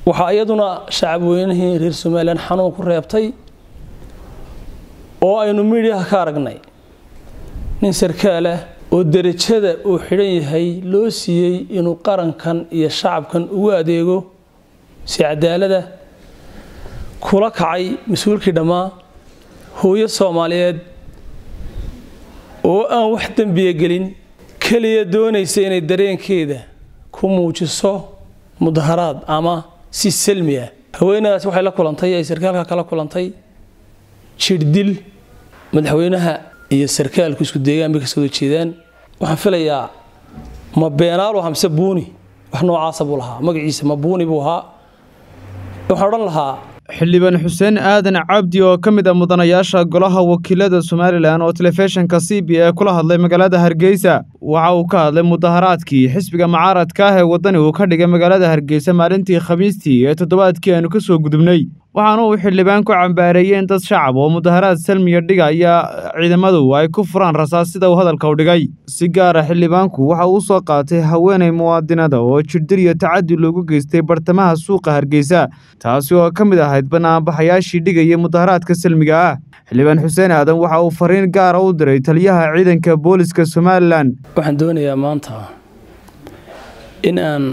waxaa iyaduna shacab weynihii reer somalilan xanuun ku reebtay oo aynu miidhiyaha ka aragnay nin sarkaal ah oo derajada uu xidhan yahay loo siiyey inuu qarankan iyo shacabkan ugu adeego si cadaalada kula kacay mas-uulkii dhammaa hooyo soomaaliyeed oo aan wax dembiya gelin keliya doonaysa inay dareenkeeda ku muujiso mudaharaad ama si salmi ah haweenadaas waxay la kulantay ay sarkaalka kala kulantay jirdil madaxweynaha iyo sarkaalku isku deegaan bay ka soo jeedaan waxaan filayaa ma beenaalu hamse buuni wax noocaasa buu lahaa magaciisa ma buuni buu ahaa waxaan odhan lahaa xildhibaan xuseen aadan cabdi oo ka mid ah mudanayaasha golaha wakiilada somalilan oo telefishinka c b e kula hadlay magaalada hargeysa waxa uu ka hadlay mudaharaadkii xisbiga mucaaradka ah ee waddani uu ka dhigay magaalada hargeysa maalintii khamiistii ee toddobaadkii aynu ka soo gudubnay waxaana uu xildhibaan ku cambaareeyeen dad shacab oo mudaharaad salmiya dhigaya ciidamadu ay ku furaan rasaas sida uu hadalka u dhigay si gaara xildhibaanku waxa uu soo qaatay haweenay muwaadinada oo jirdil iyo tacadi loogu geystay bartamaha suuqa hargeysa taasi oo ka mid ahayd banaanbaxayaashii dhigaya mudaharaadka salmiga ah xildhibaan xuseen aadan waxa uu fariin gaara u diray taliyaha ciidanka booliska somalilan waxaan doonayaa maanta in aan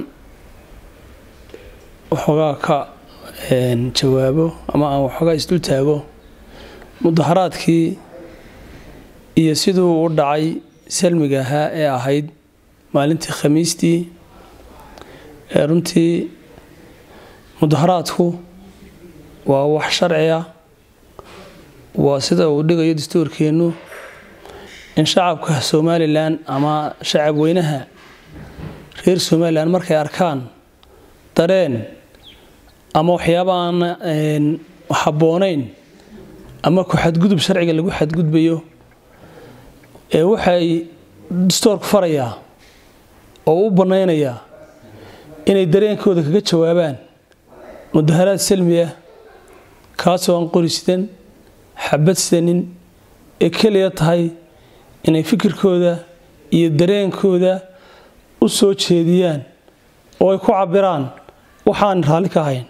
waxoogaa ka jawaabo ama aan waxoogaa isdul taago mudaharaadkii iyo siduu u dhacay salmiga ahaa ee ahayd maalintii khamiistii ee runtii mudaharaadku waa wax sharci ah waa sida uu dhigayo dastuurkeennu in shacabka somalilan ama shacab weynaha reer somalilan markay arkaan dareen ama waxyaaba aan habboonayn ama ku xadgudub sharciga lagu xadgudbayo ee waxay dastoorku farayaa oo u bannaynayaa inay dareenkooda kaga jawaabaan mudaharaad salmi ah kaasoo aan qori sidan xabad sidanin ee keliya tahay inay fikirkooda iyo dareenkooda u soo jeediyaan oo ay ku cabiraan waxaan raalli ka ahayn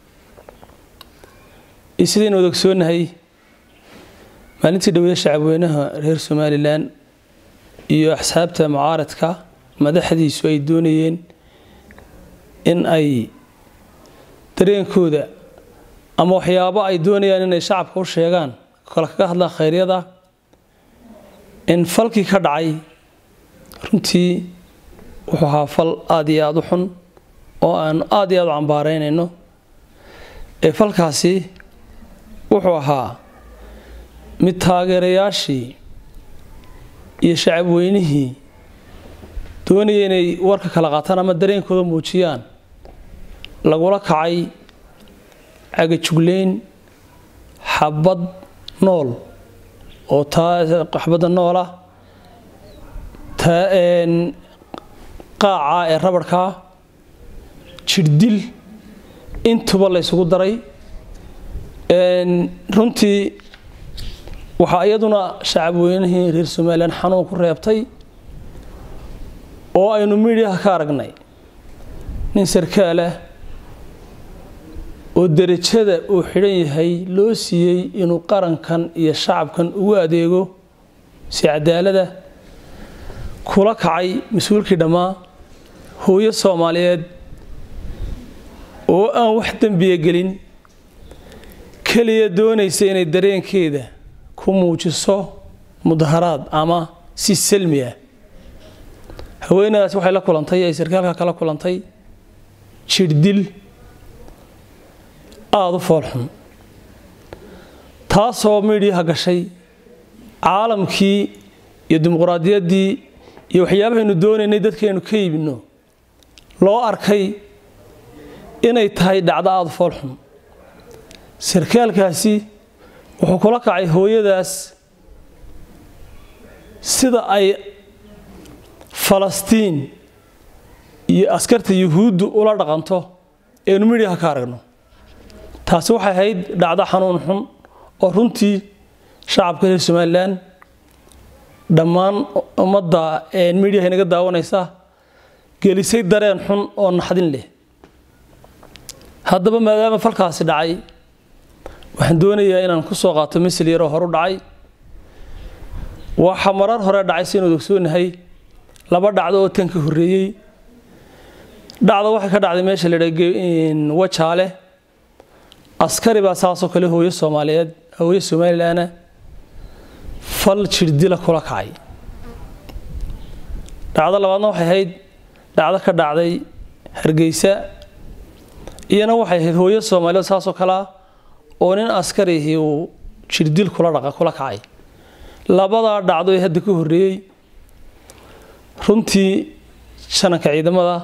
iyo sidaynu wada ogsoonahay maalintii dhowda shacabweynaha reer somalilan iyo axsaabta mucaaradka madaxdiisu ay doonayeen in ay dareenkooda ama waxyaabo ay doonayaan inay shacabka u sheegaan kale kaga hadlaan khayryada in falkii ka dhacay runtii wuxuu ahaa fal aada iyo aada u xun oo aanu aada iyo aada u cambaaraynayno ee falkaasi wuxuu ahaa mid taageerayaashii iyo shacab weynihii doonaya inay warka kala qaataan ama dareenkooda muujiyaan lagula kacay cagajugleyn xabad nool oo xabadda noolah qaaca ee rabadhkaa jirdil intuba la ysugu daray runtii waxaa iyaduna shacab weynihii reer somalilan xanuun ku reebtay oo aynu miidhiyaha ka aragnay nin sarkaal ah oo derajada uu xidhan yahay loo siiyey inuu qarankan iyo shacabkan ugu adeego si cadaalada kula kacay mas-uulkii dhammaa hooyo soomaaliyeed oo aan wax dembiya gelin keliya doonaysa inay dareenkeeda ku muujiso mudaharaad ama si salmi ah haweenadaas waxay la kulantay ay sarkaalka kala kulantay jirdil aada u foolxun taasoo miidhiyaha gashay caalamkii iyo dimuquraadiyaddii iyo waxyaabahaynu doonaynay dadkaynu ka iibino loo arkay inay tahay dhacdo aada u foolxun sarkaalkaasi wuxuu kula kacay hooyadaas sida ay falastiin iyo askarta yuhuuddu ula dhaqanto eenu midhiyaha ka aragno taasi waxay ahayd dhacdo xanuun xun oo runtii shacabka reer somalilan dhammaan ummadda midhiyaha inaga daawanaysa gelisay dareen xun oo naxdin leh haddaba maadaama falkaasi dhacay waxaan doonayaa inaan ku soo qaato misl yaroo horu dhacay waxa marar hore dhacay si inuu ogsoonahay laba dhacdo oo tan ka horreeyey dhacda waxay ka dhacday meesha la yidhaa wajaale askari baa saasoo kale hooyo soomaaliyeed hooyo somalilanna fal jirdila kula kacay dhacdo labaadna waxay ahayd dhacdo ka dhacday hargeysa iyana waxay ahayd hooyo soomaaliyeed saasoo kalea oo nin askarihii uu jirdil kula dhaqa kula kacay labadaa dhacdo ee hadda ka horreeyey runtii shananka ciidamada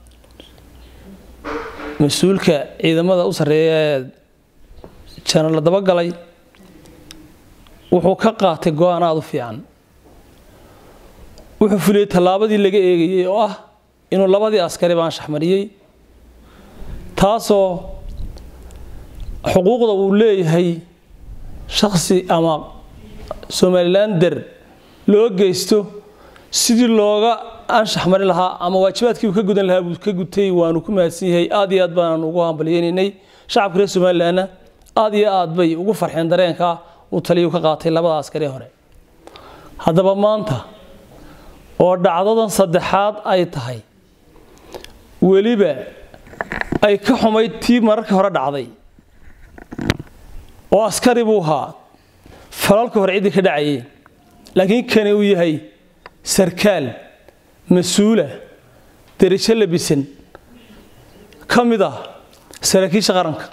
mas-uulka ciidamada u sarreeya ee jana la dabagalay wuxuu ka qaatay go-aan aada u fiican wuxuu fuliyey tallaabadii laga eegayey oo ah inuu labadii askari baan shaxmariyey taasoo xuquuqda uu leeyahay shakhsi ama somalilander loo geysto sidii looga anshax marin lahaa ama waajibaadkii uu ka gudan lahaa buu ka gutay waanu ku mahadsan yahay aad iyo aad baanan ugu hambalyeynay shacabka reer somalilanna aad iyo aad bay ugu farxeen dareenka uu taliyuu ka qaatay labada askari hore haddaba maanta oo dhacdadan saddexaad ay tahay weliba ay ka xumayd tii mararkii hore dhacday oo askari buu ahaa falalka hore ciddii ka dhacayay laakiin kani uu yahay sarkaal mas-uula derajo labisan ka mid ah saraakiisha qaranka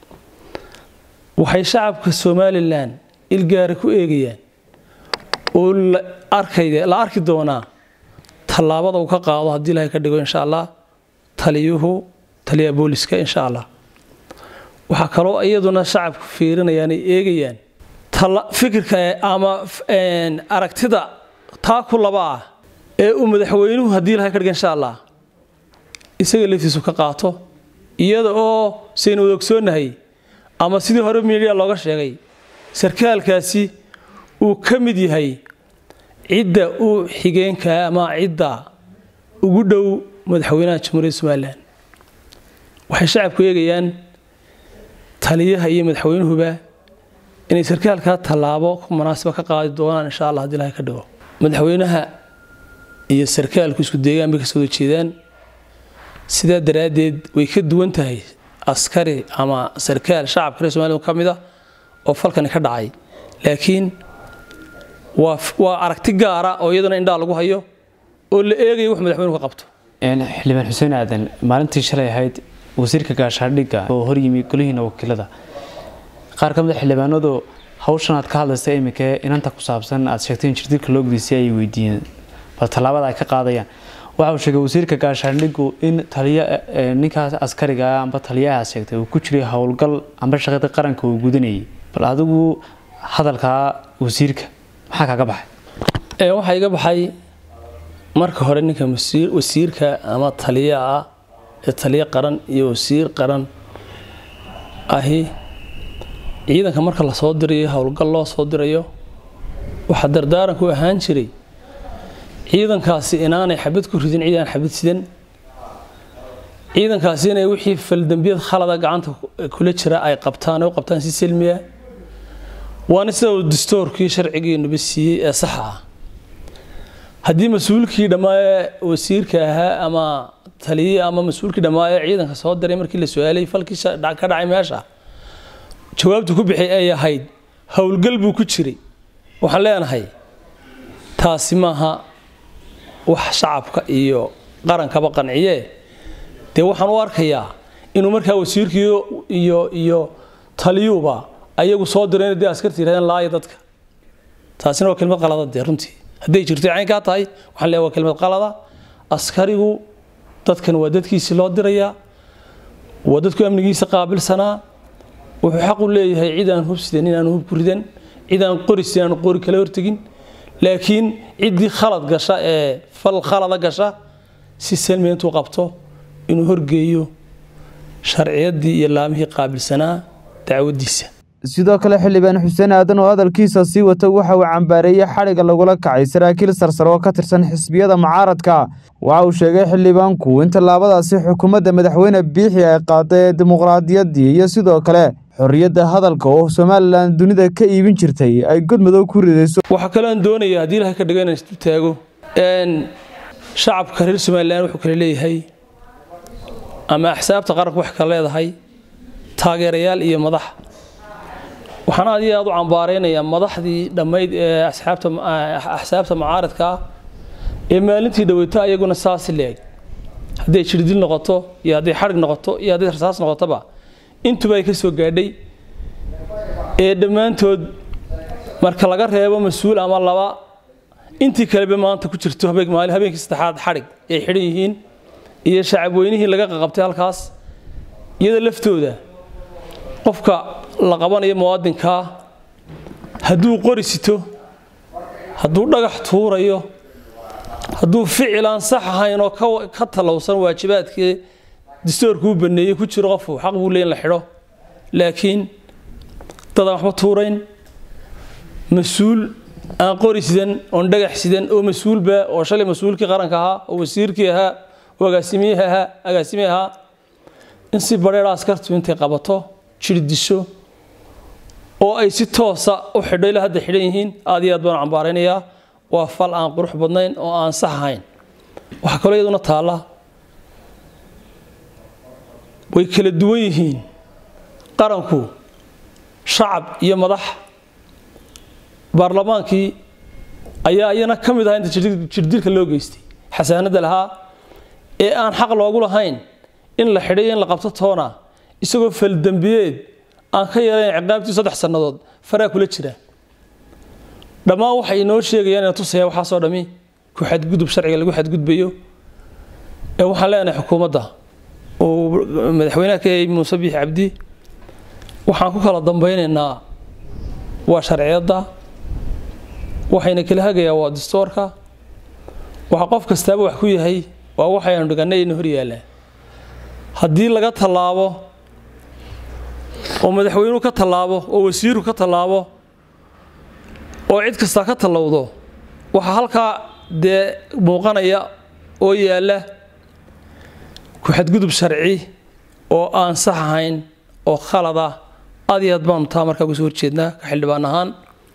waxay shacabka somalilan ilgaara ku eegayaan oo la arki doonaa tallaabada uu ka qaado haddii ilahay ka dhigo insha allah taliyuhu taliyaha booliska insha allah waxaa kaloo iyaduna shacabku fiirinayaan ay eegayaan fikirka ama aragtida taa ku laba ah ee uu madaxweynuhu haddii ilahay ka dhiga insha allah isaga laftiisu ka qaato iyada oo saynu wada ogsoonnahay ama sidii hore miidiya looga sheegay sarkaalkaasi uu ka mid yahay cidda u xigeenka ama cidda ugu dhow madaxweynaha jamhuuriyadda somalilan waxay shacabku eegayaan taliyaha iyo madaxweynuhuba inay sarkaalkaa tallaabo ku munaasiba ka qaadi doonaan insha allah hadii ilahay ka dhigo madaxweynaha iyo sarkaalku isku deegaan bay ka soo jeedaan sidaa daraaddeed way ka duwan tahay askari ama sarkaal shacabka reer somalilan ka mid ah oo falkani ka dhacay laakiin waa waa aragti gaara oo iyadana indhaa lagu hayo oo la eegayo wax madaxweynuhu ka qabto xildhibaan xuseen aadan maalintii shalay ahayd wasiirka gaashaandhigga oo horyimi golihiina wakiilada qaar ka mid a xildhibaanadu hawshan aad ka hadlaysa iminka inanta ku saabsan aad sheegtay in jirdilka loo gudisay ay weydiiyeen bal tallaabada ay ka qaadayaan waxa uu sheegay wasiirka gaashaandhiggu in taliya ninkaas askariga amba taliyaha sheegtay uu ku jiray howlgal amba shaqada qaranka uu gudanayay bal adigu hadalkaa wasiirka maxaa kaaga baxay waxaa iga baxay marka hore ninka wasiirka ama taliya ah ee taliyo qaran iyo wasiir qaran ahi ciidanka marka lasoo dirayo howlgal loo soo dirayo waxaa dardaaranku ahaan jiray ciidankaasi inaanay xabad ku ridin cid aan xabad sidan ciidankaasi inay wixii faldambiyad khalada gacanta kula jira ay qabtaan u qabtaan si selmiya waana sida uu dastoorkii sharcigeenuba siiyey ee saxa ah haddii mas-uulkii dhammaaye wasiirka ahaa ama taliyii ama mas-uulkii dhammaaye ciidanka soo diray markii la su-aalay falkii ka dhacay meesha jawaabtu ku bixi ay ahayd howlgal buu ku jiray waxaan leenahay taasi maaha wax shacabka iyo qarankaba qanciye dee waxaan u arkayaa inuu markaa wasiirkii iyo iyo taliyuuba ayagu soo direen dee askarta yirahdeen laaya dadka taasina waa kelmad qalada dee runtii hadday jirto caynkaa tahay waxaan leeyahay waa kelmad qalada askarigu dadkan waa dadkiisii loo dirayaa waa dadku amnigiisa qaabilsanaa wuxuu xaq u leeyahay cid aan hubsidan in aan hub ku ridan cid aan qorisdan aan qori kala hortegin laakiin ciddii khalad gasha ee fal khalada gasha si salmi intuu qabto inuu horgeeyo sharciyaddii iyo laamihii qaabilsanaa dacwadiisa sidoo kale xildhibaan xuseen aadan oo hadalkiisa sii wata waxa uu cambaareeyey xadhigga lagula kacay saraakiil sarsare oo ka tirsan xisbiyada mucaaradka waxa uu sheegay xildhibaanku in tallaabadaasi xukuumadda madaxweyne biixi ay qaaday ee dimuqraadiyaddii iyo sidoo kale xorriyadda hadalka oo somalilan dunida ka iibin jirtay ay godmadow ku ridayso waxaa kalean doonaya haddii ilahay ka dhigo inaan isu taago shacabka reer somalilan wuxuu kale leeyahay ama axsaabta qaranku wax kale leedahay taageerayaal iyo madax waxaan aad iyo aad u cambaaraynayaa madaxdii dhammayd ee axsaabta mucaaradka ah ee maalintii dhaweyto ayaguna saasi leeg hadday jirdil noqoto iyo hadday xadhig noqoto iyo hadday rasaas noqotoba intuba ay ka soo gaadhay ee dhammaantood marka laga reebo mas-uul ama laba intii kaleba maanta ku jirto habeenkii saddexaad xadhig ay xidhan yihiin iyo shacabweynihii laga qaqabtay halkaas iyada laftooda qofka la qabanayo muwaadinkaa hadduu qori sito hadduu dhagax tuurayo hadduu ficil aan sax ahayn oo ka talowsan waajibaadkii dastoorkuu baneeyey ku jiro qofku xaq buu leey in la xidho laakiin dad aan waxba tuurayn mas-uul aan qori sidan oon dhagax sidan oo mas-uulba oo shalay mas-uulkii qaranka ahaa oo wasiirkii ahaa oo agaasimiyihi ahaa agaasimihi ahaa in si badheera askartu intay qabato jirdisho oo ay si toosa u xidho ilaa hadda xidhan yihiin aad iyo aad baan cambaaraynayaa waa fal aan qurux badnayn oo aan sax ahayn waxaa kaloo iyaduna taalla way kala duwan yihiin qaranku shacab iyo madax baarlamaankii ayaa iyana ka mid ahaa inta jirdilka loo geystay xasaanada lahaa ee aan xaq loogu lahayn in la xidhay in la qabto toona isagoo faldembiyeed aan ka yarayn ciqaabtii saddex sannadood faraa kula jira dhammaan waxay inoo sheegayaan ina tusaya waxaasoo dhami ku xadgudub sharciga lagu xadgudbayo ee waxaan leenahay xukuumadda oo madaxweynaha ka yahay muuse biix cabdi waxaan ku kala dambaynaynaa waa sharciyadda waxayna kala hagayaa waa dastoorka waxa qof kastaaba wax ku yahay waa waxaynu dhigannay ina hor yaallaa haddii laga tallaabo oo madaxweynuhu ka tallaabo oo wasiiru ka tallaabo oo cid kastaa ka tallowdo waxaa halkaa dee muuqanaya oo yaalla ku xadgudub sharci oo aan sax ahayn oo khalad ah aad iyo aad baanu taa markaa uga soo horjeednaa ka xildhibaan ahaan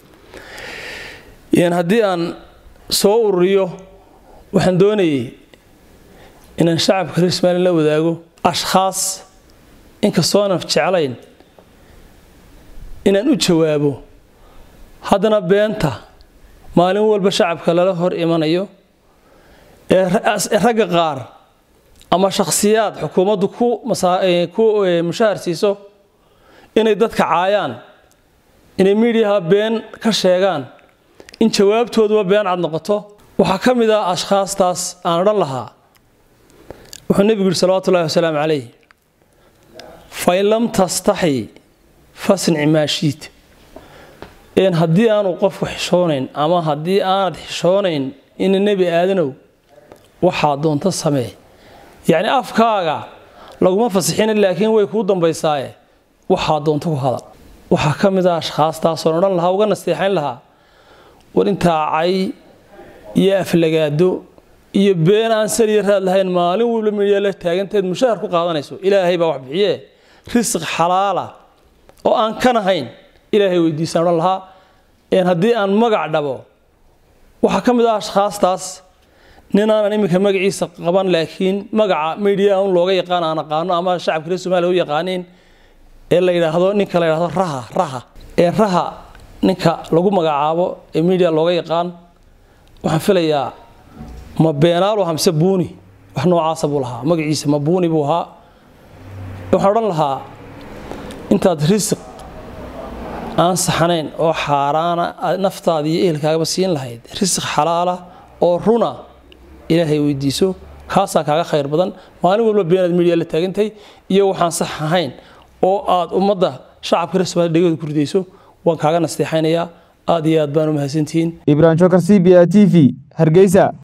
haddii aan soo ururiyo waxaan doonayay inaan shacabka reer somalilan la wadaago ashkhaas inkastoo aanan jeclayn inaan u jawaabo haddana beenta maalin walba shacabka lala hor imanayo ee ragga qaar ama shakhsiyaad xukuumaddu ku mushahar siiso inay dadka caayaan inay miidiyaha been ka sheegaan in jawaabtooduba been cad noqoto waxaa ka mid ah ashkhaastaas aan odhan lahaa wuxuu nebigu yihi salawatu ullahi wasalaamu calayh fain lam tastaxi fasnic maashiid een haddii aanu qofku xishoonayn ama haddii aanad xishoonayn ina nebi aadanow waxaa doonto samee yacni afkaaga laguma fasixina laakiin way kuu dambaysaaye waxaa doonto ku hadal waxaa ka mid ah ashkhaastaasoo odhan lahaa uga nasteexayn lahaa war intaa cay iyo aflagaado iyo been aan saliya raad lahayn maalin walba midyaa la taaganteed mushahar ku qaadanayso ilaahay baa wax bixiye risq xalaala oo aan kan ahayn ilaahay weydiisaan odhan lahaa een haddii aan magac dhabo waxaa ka mid ah ashkhaastaas nin aanan iminka magaciisa qaban laakiin magaca midiyaha un looga yaqaan aan aqaano ama shacabka reer somaaliya u yaqaaniin ee la yidhaahdo ninka la yidhahdo raha raha ee raha ninka lagu magacaabo ee midiya looga yaqaan waxaan filayaa ma beenaalo hamse buuni wax noocaasa buu lahaa magaciisa ma buuni buu ahaa waxaan odhan lahaa intaad risiq aan saxnayn oo xaaraana naftaada iyo ehelkaagaba siin lahayd risiq xalaala oo runa ilaahay weydiiso kaasaa kaaga khayr badan maalin walba beenaad midiya la taagantay iyo waxaan sax ahayn oo aad ummadda shacabka reer somaaliya dhegooda ku ridayso waan kaaga nasteexaynayaa aad iyo aad baan u mahadsantihiin ibrahim jokar c b a t v hargeysa